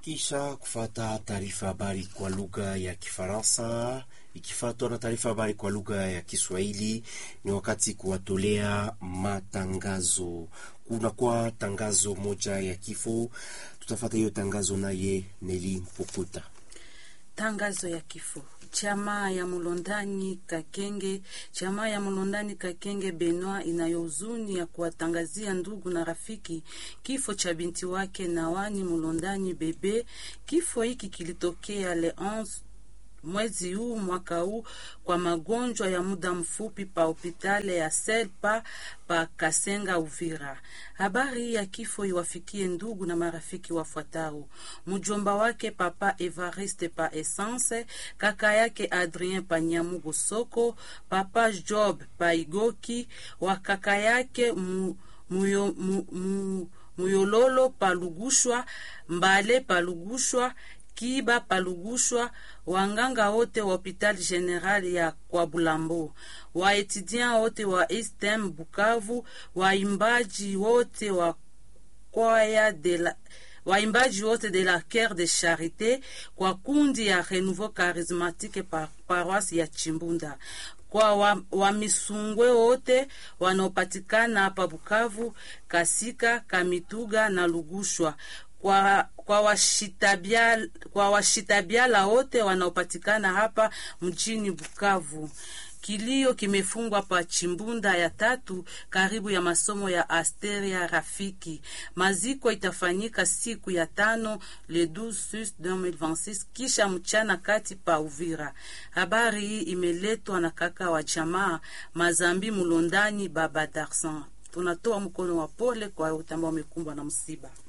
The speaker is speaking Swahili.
Kisha kufata taarifa habari kwa lugha ya Kifaransa ikifuatwa na taarifa habari kwa lugha ya Kiswahili, ni wakati kuwatolea matangazo. Kunakuwa tangazo moja ya kifo, tutafata hiyo tangazo naye Neli Mpukuta. Tangazo ya kifo. Chama ya Mulondani Kakenge, chama ya Mulondani Kakenge Benoit inayo huzuni ya kuwatangazia ndugu na rafiki kifo cha binti wake Nawani Mulondani Bebe. Kifo hiki kilitokea le 11 mwezi huu mwaka huu kwa magonjwa ya muda mfupi pa hopitale ya Selpa pa Kasenga Uvira. Habari ya kifo iwafikie ndugu na marafiki wafuatao: mjomba wake papa Evariste pa Essence, kaka yake Adrien pa Nyamugo Soko, papa Job pa Igoki, wa kaka yake mu, muyo, mu, mu, Muyololo pa Lugushwa, Mbale pa Lugushwa, Kiba palugushwa wanganga wote wa hopitali general ya kwa Bulambo, waetudiant wote wa Estem Bukavu, waimbaji wote wa kwaya de la waimbaji wote de la Coeur de Charite kwa kundi ya Renouveau Charismatique pa paroisse ya Chimbunda kwa wamisungwe wa wote wanaopatikana hapa Bukavu, Kasika, Kamituga na Lugushwa kwa kwa washitabiala kwa washitabiala wote wanaopatikana hapa mjini Bukavu. Kilio kimefungwa pa Chimbunda ya tatu karibu ya masomo ya Asteria Rafiki. Maziko itafanyika siku ya tano le 12 2026 kisha mchana kati pa Uvira. Habari hii imeletwa na kaka wa jamaa Mazambi Mulondani Baba Darsan. Tunatoa mkono wa pole kwa wote ambao wamekumbwa na msiba.